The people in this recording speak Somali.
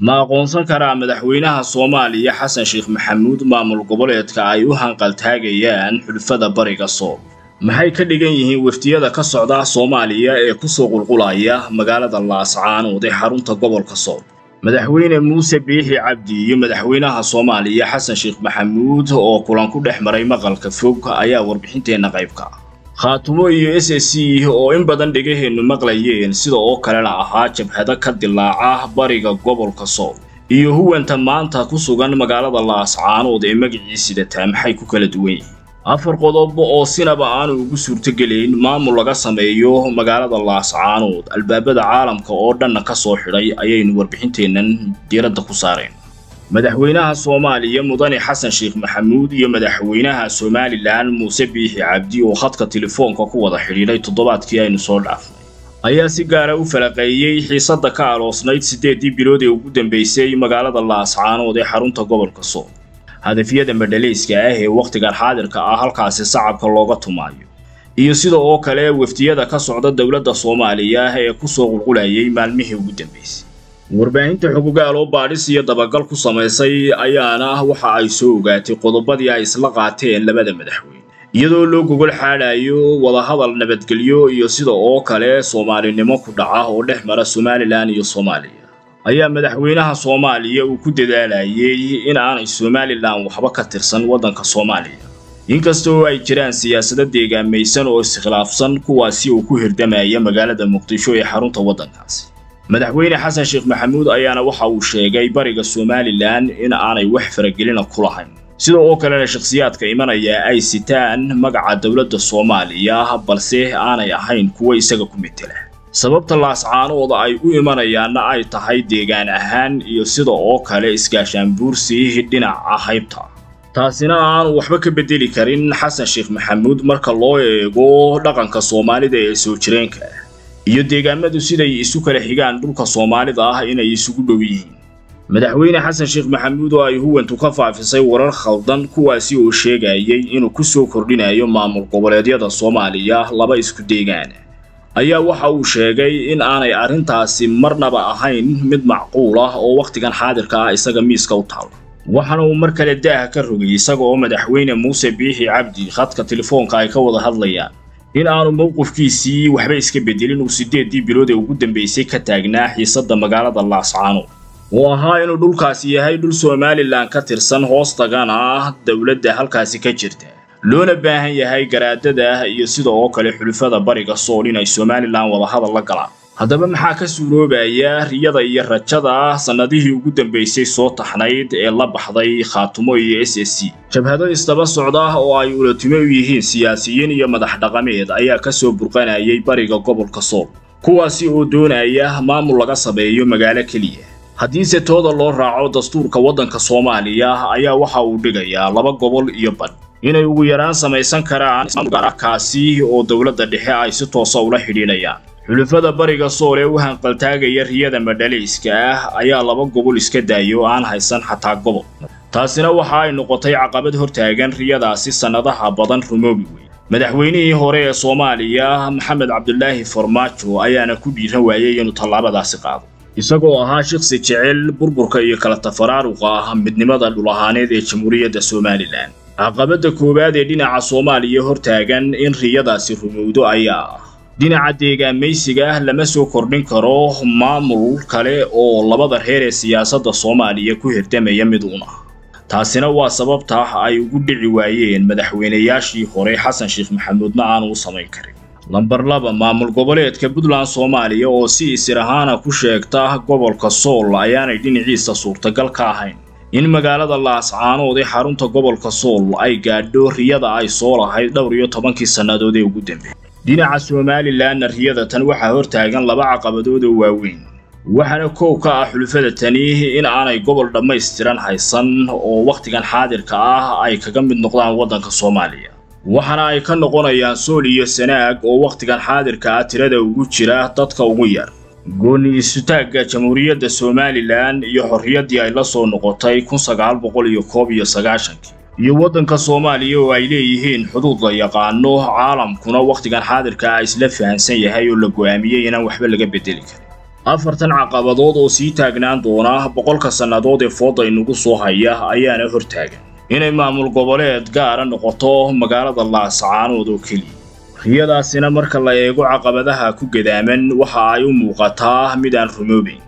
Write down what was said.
ma aqoonsan karaa madaxweynaha soomaaliya xasan sheekh maxamuud maamul goboleedka ay u hanqaltaagayaan xulfada bariga sool maxay ka dhigan yihiin weftiyada ka socda soomaaliya ee kusoo qulqulaya magaalada laascaanood ee xarunta gobolka sool madaxweyne muuse biixi cabdi iyo madaxweynaha soomaaliya xasan sheekh maxamuud oo kulan ku dhex maray maqalka fog ayaa warbixinteenna qaybka ah khaatumo iyo s s c oo in badan dhegaheennu maqlayeen sida oo kalena ahaa jabhado ka dilaaca bariga gobolka sool iyo huwanta maanta ku sugan magaalada laascaanood ee magicii sidataa maxay ku kala duwan yihiin afar qodob oo sinaba aanu ugu suurtogelayn maamul laga sameeyo magaalada laascaanood albaabada caalamka oo dhanna ka soo xidhay ayaynu warbixinteennan diiradda ku saareen madaxweynaha soomaaliya mudane xasan sheekh maxamuud iyo madaxweynaha somalilan muuse biixi cabdi oo khadka telefoonka ku wada xidhiidhay toddobaadkii aynu soo dhaafnay ayaa si gaara u falaqeeyey xiisadda ka aloosnayd siddeeddii bilood ee ugu dambaysay magaalada laascaanood ee xarunta gobolka sool hadafyada madhalayska ah ee wakhtigan xaadirka ah halkaasi sacabka looga tumaayo iyo sida oo kale weftiyada ka socda dowladda soomaaliya ee kusoo qulqulayay maalmihii ugu dambaysay warbaahinta xugugaal oo baadhis iyo dabagal ku samaysay ayaana waxa ay soo ogaatay qodobadii ay isla qaateen labada madaxweyne iyadoo loo gogol xaadhayo wadahadal nabadgelyo iyo sida oo kale soomaalinimo ku dhaca oo dhex mara somalilan iyo soomaaliya ayaa madaxweynaha soomaaliya uu ku dadaalayay in aanay somalilan waxba ka tirsan waddanka soomaaliya inkasta oo ay jiraan siyaasado deegaamaysan oo iskhilaafsan kuwaasi uu ku hirdamaya magaalada muqdisho ee xarunta waddankaasi madaxweyne xasan sheekh maxamuud ayaana waxa uu sheegay bariga somalilan in aanay wax faragelina ku lahayn sida oo kalena shakhsiyaadka imanaya ay sitaan magaca dowladda soomaaliya balse aanay ahayn kuwa isaga ku metela sababta laascaanooda ay u imanayaanna ay tahay deegaan ahaan iyo sida oo kale iskaashaanbuursi dhinaca haybta taasina aanu waxba ka beddeli karin xasan sheekh maxamuud marka loo eego dhaqanka soomaalida ee soo jireenka ah iyo deegaamadu siday isu kala xigaan dhulka soomaalida ah inay isugu dhow yihiin madaxweyne xasan sheekh maxamuud oo ay huwantu ka faafisay warar khaldan kuwaasi oo sheegayay inuu ku soo kordhinayo maamul goboleedyada soomaaliya laba isku deegaana ayaa waxa uu sheegay in aanay arrintaasi marnaba ahayn mid macquul ah oo wakhtigan xaadirka ah isaga miiska u taalo waxaana uu mar kale daaha ka rogay isaga oo madaxweyne muuse biixi cabdi khadka telefoonka ay ka wada hadlayaan in aanu mowqifkiisii waxba iska beddelin uu siddeeddii bilood ee ugu dambaysay ka taagnaa xiisadda magaalada laascaanood oo ahaa inuu dhulkaasi yahay dhul somalilan ka tirsan hoostagana ah dowladda halkaasi ka jirta loona baahan yahay garaadada iyo sida oo kale xulufada bariga sool inay somalilan wadahadal la galaan haddaba maxaa ka suuroobaya riyada iyo rajada sannadihii ugu dambaysay soo taxnayd ee la baxday khaatumo iyo s s c jabhado isdaba socda oo ay ulatimo u yihiin siyaasiyiin iyo madax dhaqameed ayaa ka soo burqanayay bariga gobolka sool kuwaasi oo doonaya maamul laga sameeyo magaalo keliya haddiise tooda loo raaco dastuurka waddanka soomaaliya ayaa waxa uu dhigayaa laba gobol iyo badh inay ugu yaraan samaysan karaan kaasi oo dowladda dhexe ay si toosa ula xidhiidhayaan xulufada bariga sool ee u hanqaltaagaya riyada madhalayska ah ayaa laba gobol iska daaya oo aan haysan xataa gobol taasina waxa ay noqotay caqabad hortaagan riyadaasi sannadaha badan rumoobi wey madaxweynihii hore ee soomaaliya maxamed cabdulaahi farmaajo ayaana ku dhiiran waayey inuu tallaabadaasi qaado isagoo ahaa shaqsi jecel burburka iyo kala tafaraaruqa ah midnimada dhul ahaaneed ee jamhuuriyadda somalilan caqabadda koowaad ee dhinaca soomaaliya hortaagan in riyadaasi rumowdo ayaa ah dhinaca deegaamaysiga ah lama soo kordhin karo maamul kale oo labada reer ee siyaasadda soomaaliya ku hirdamaya mid uun ah taasina waa sababta ay ugu dhici waayeen madaxweynayaashii hore xasan sheekh maxamuudna aanu u samayn karin lambar laba maamul goboleedka puntland soomaaliya oo si isir ahaana ku sheegta gobolka sool ayaanay dhinaciisa suurtagal ka ahayn in magaalada laascaanood ee xarunta gobolka sool ay gaadho riyada ay soo lahayd dhowr iyo tobankii sannadood ee ugu dambeeyey dhinaca somalilanna riyada tan waxaa hortaagan laba caqabadood oo waaweyn waxaana koow ka ah xulufada tani in aanay gobol dhammaystiran haysan oo wakhtigan xaadirka ah ay kaga mid noqdaan waddanka soomaaliya waxaana ay ka noqonayaan sool iyo sanaag oo wakhtigan xaadirka ah tirada ugu jira dadka ugu yar gooni isutaagga jamhuuriyadda somalilan iyo xorriyaddii ay la soo noqotay kun sagaal boqol iyo koob iyo sagaashankii iyo waddanka soomaaliya oo ay leeyihiin xuduud la yaqaano caalamkuna wakhtigan xaadirka ah isla fahansan yahay oo la go'aamiyey inaan waxba laga beddeli karin afartan caqabadood oo sii taagnaan doona boqolka sannadood ee fooda inugu soo haya ayaana hortaagan inay maamul goboleed gaara noqoto magaalada laascaanood oo keliya riyadaasina marka la eego caqabadaha ku gadaaman waxa ay u muuqataa mid aan rumoobayn